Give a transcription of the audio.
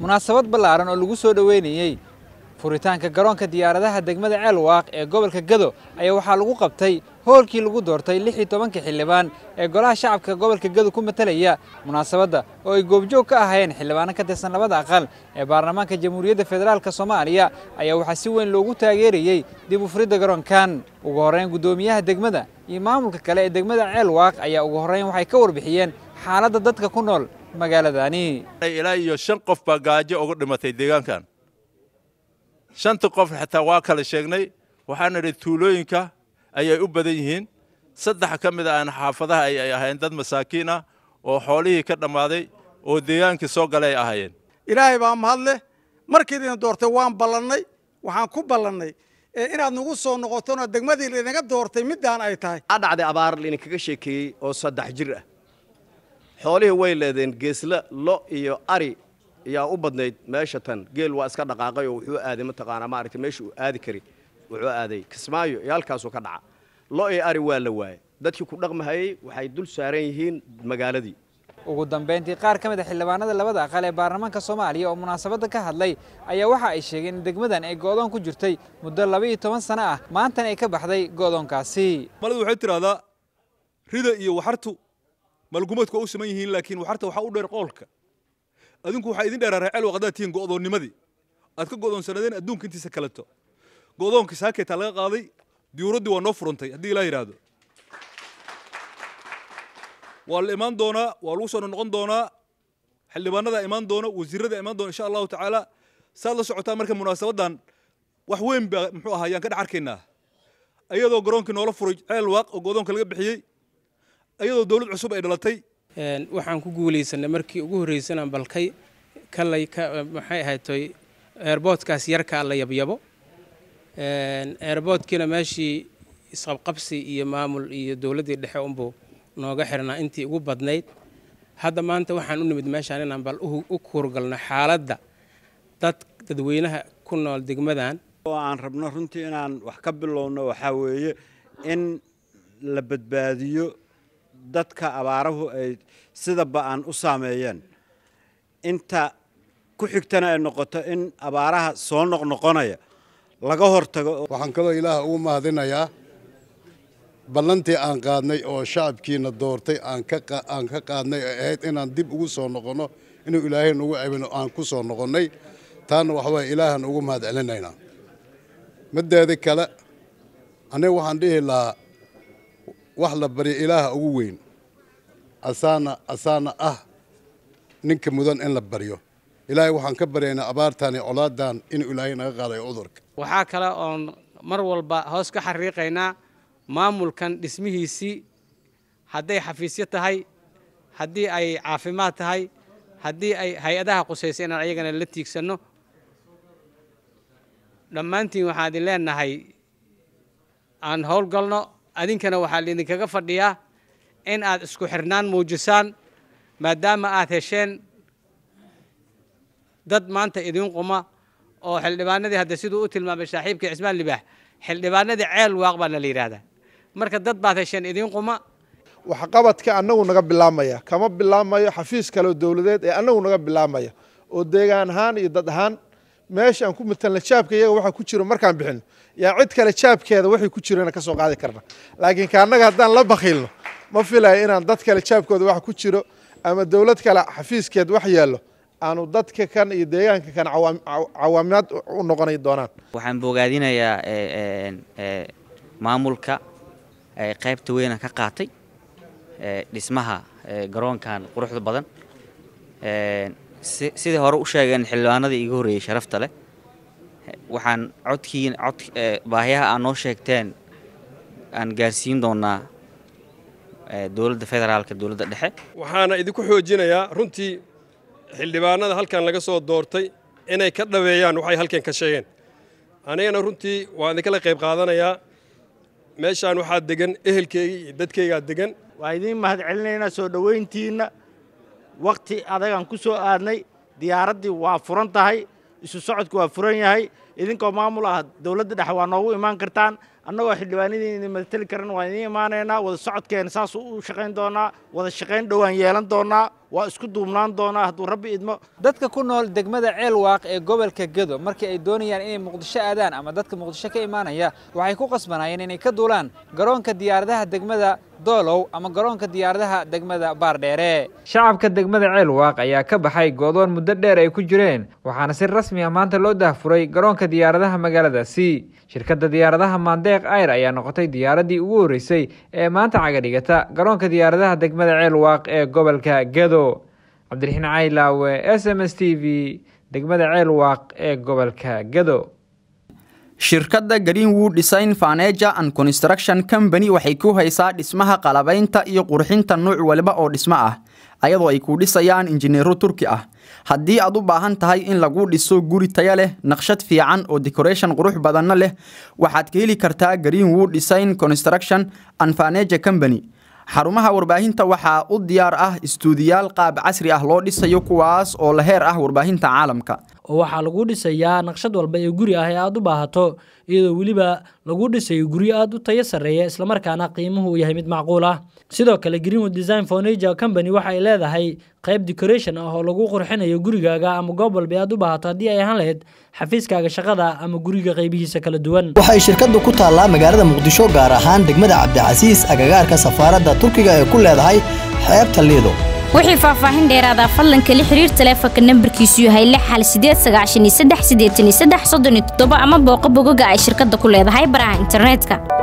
munaasabad ballaaran oo lagu soo dhoweynayey furitaanka garoonka diyaaradaha degmada ceelwaaq ee gobolka gado ayaa waxaa lagu qabtay hoolkii lagu doortay lix iyo tobanka xildhibaan ee golaha shacabka gobolka gado ku matalaya munaasabadda oo ay goobjoog ka ahaayeen xildhibaano ka tirsan labada aqal ee baarlamaanka jamhuuriyadda federaalk soomaaliya ayaa waxaa si weyn loogu taageerayey dib u furidda garoonkan ugu horreyn guddoomiyaha degmada iyo maamulka kale ee degmada ceelwaaq ayaa ugu horreyn waxay ka warbixiyeen xaaladda dadka ku nool magaaladani ilaa iyo shan qof baa gaajo uga dhimatay deegaankan shanta qof xitaa waa kala sheegnay waxaan idhi tuulooyinka ayay u badan yihiin saddex ka mid a aan xaafadaha ayay ahayn dad masaakiin ah oo xoolihii ka dhammaaday oo deegaankii soo galay ay ahaayeen ilaahay baa mahad leh markiidina doortay waan ballannay waxaan ku ballannay inaad nagu soo noqotona degmadii laydinaga doortay middaan ay tahay a dhacday abaar laydinkaga sheekeeyey oo saddex jir ah xoolihii way leedeen geesla lo iyo ari yaa u badnayd meesha tan geel waa iska dhaqaaqay oo wuxuu aaday mataqaanaa maaragtay meesha uu aadi kari wuxuu aaday kismaayo iyo halkaasuu ka dhaca lo iyo ari waa la waayey dadkii ku dhaqmahayey waxay dul saaran yihiin magaaladii ugu dambayntii qaar ka mid a xildhibaanada labada aqal ee baarlamaanka soomaaliya oo munaasabadda ka hadlay ayaa waxa ay sheegeen in degmadan ay go'doon ku jirtay muddo laba iyo toban sano ah maantana ay ka baxday go'doonkaasi malidu waxay tidhahdaa rida iyo waxartu malgumadku waa u siman yihiin laakiin waxarta waxaa u dheer qoolka adinku waxaa idin dheeraa reecel waqadaad tihiin go'doonnimadii aad ka go'doonsanadeen adduunka intiisa kaleto go'doonkii saakeetaa laga qaaday diyuuraddii waa noo furantay haddii ilaa yidhaahdo waa la imaan doonaa waa lagu soo noqon doonaa xildhibaanadaa imaan doona wasiirradaa imaan doona insha allahu tacaala saad la socotaa marka munaasabaddan wax weyn baa muxuu ahaa ayaan ka dhex arkaynaa ayadoo garoonkii noola furay ceel waaq oo go'doonka laga bixiyey ayadoo dawlad cusub ay dhalatay waxaan ku guulaysanay markii ugu horraysanaan balkay kalay maxay ahaytoy eerboodkaas yarkaa la yabyabo eerboodkiina meeshii isqabqabsi iyo maamul iyo dowladdii dhexe unbuu nooga xirnaa intii ugu badnayd hadda maanta waxaan u nimid meeshaan inaan bal u kuurgalno xaaladda dad dadweynaha ku nool degmadan oo aan rabno runtii inaan wax ka bilowno waxaa weeye in la badbaadiyo dadka abaarahu ay sida ba'an u saameeyeen inta ku xigtana ay noqoto in abaaraha soo noqnoqonaya laga hortago waxaan kaloo ilaah ugu mahadinayaa ballantii aan qaadnay oo shacabkiina doortay aan ka qaadnay ay ahayd inaan dib ugu soo noqonno inuu ilaahay nagu abino aan ku soo noqonnay taana waxawaaye ilaahan ugu mahad celinaynaa mideeda kale aniga waxaan dhihi lahaa wax la barya ilaaha ugu weyn asaana asaana ah ninka mudan in la baryo ilaahay waxaan ka baryaynaa abaartan iyo colaadan inuu ilaahay naga qaadayo cudurka waxaa kale oon mar walba hoos ka xariiqaynaa maamulkan dhismihiisii hadday xafiisyo tahay haddii ay caafimaad tahay haddii ay hay-adaha qusaysa inaan ayagana la tiigsanno dhammaantiin waxaan idin leenahay aan howlgalno adinkana waxaa laidinkaga fadhiyaa in aad isku xirnaan muujisaan maadaama aad hesheen dad maanta idiin quma oo xildhibaanadii hadda siduu u tilmaamay saaxiibkii cismaan libaax xildhibaanadii ceel waaq baana la yidhaahdaa marka dad baad hesheen idiin quma waxqabadka annagu naga bilaamaya kama bilaamayo xafiis kaleo dowladeed ee annagu naga bilaamaya oo deegaan ahaan iyo dad ahaan meesha aan ku matalna jaabka iyaga waxa ku jiro markaan bixino yaa cid kale jaabkeeda waxay ku jirana ka soo qaadi karna laakiin ka annaga haddaan la bakhiilno ma filayo inaan dad kale jaabkooda wax ku jiro ama dowlad kale xafiiskeed wax yeello aanu dadka kan iyo deegaanka kan cawaamimaad u noqonay doonaan waxaan bogaadinayaa maamulka qaybta weyna ka qaatay dhismaha garoonkan quruxda badan sidai hore u sheegeen xildhibaanadii iga horreeyey sharafta leh waxaan codkiin cod baahiyaha aad noo sheegteen aan gaarsiin doonaa dowladda federaalka dowladda dhexe waxaana idinku xoojinayaa runtii xildhibaanada halkan laga soo doortay inay ka dhaweeyaan waxay halkan ka sheegeen anigana runtii waan idinkala qayb qaadanayaa meeshaan waxaa degan ehelkeygii iyo dadkeygaa degan waa idiin mahad celinaynaa soo dhowayntiinna wakhti adagaan ku soo aadnay diyaaraddii waa furan tahay isu socodku waa furan yahay idinkoo maamul ah dowladda dhexe waa noogu imaan kartaan annagoo xildhibaanadiina matali karan waan idiin imaanaynaa wada socodkeena saas u shaqayn doonaa wada shaqayn dhowaan yeelan doonaa waa isku duubnaan doonaa hadduu rabbi idmo dadka ku nool degmada ceelwaaq ee gobolka gedo markii ay doonayaan inay muqdisho aadaan ama dadka muqdisho ka imaanaya waxay ku qasbanayeen inay ka duulaan garoonka diyaaradaha degmada doolow ama garoonka diyaaradaha degmada baardheere shacabka degmada ceelwaaq ayaa ka baxay goodoon muddo dheer ay ku jireen waxaana si rasmi ah maanta loo daahfuray garoonka diyaaradaha magaaladaasi shirkadda diyaaradaha maandeeq ayr ayaa noqotay diyaaraddii ugu horreysay ee maanta cagadhigata garoonka diyaaradaha degmada ceelwaaq ee gobolka gedo cabdiraxiin caylaawe s m s t v degmada ceelwaaq ee gobolka gedo shirkadda greenwood design faneja and construction company waxay ku haysaa dhismaha qalabaynta iyo qurxinta nuuc waliba oo dhismo ah ayadoo ay ku dhisayaan injineero turki ah haddii aad u baahan tahay in lagu dhiso guri taya leh naqshad fiican oo decoration qurux badanna leh waxaad ka heli kartaa greenwood design construction and faneja company xarumaha warbaahinta waxaa u diyaar ah istuudiyaal qaab casri ah loo dhisayo kuwaas oo la heer ah warbaahinta caalamka oo waxaa lagu dhisayaa naqshad walba ee guri ah ee aad u baahato iyadoo weliba lagu dhisayo guryo aad u tayo sarreeya islamarkaana qiimuhu uu yahay mid macquul ah sidoo kale greenwood design fornager company waxa ay leedahay qayb decoration ah oo lagu qurxinayo gurigaaga ama goob walba aad u baahato haddii ay ahaan lahayd xafiiskaaga shaqada ama guriga qaybihiisa kala duwan waxay shirkaddu ku taallaa magaalada muqdisho gaar ahaan degmada cabdicasiis agagaarka safaaradda turkiga ee ku leedahay xeebta liido wixii faahfaahin dheeraada fadlan kala xiriir taleefanka nambarkiisu yahay lix hal sideed sagaashan iyo saddex siddeetan iyo saddex soddon iyo toddoba ama booqo bogoga ay shirkadda ku leedahay baraha internetka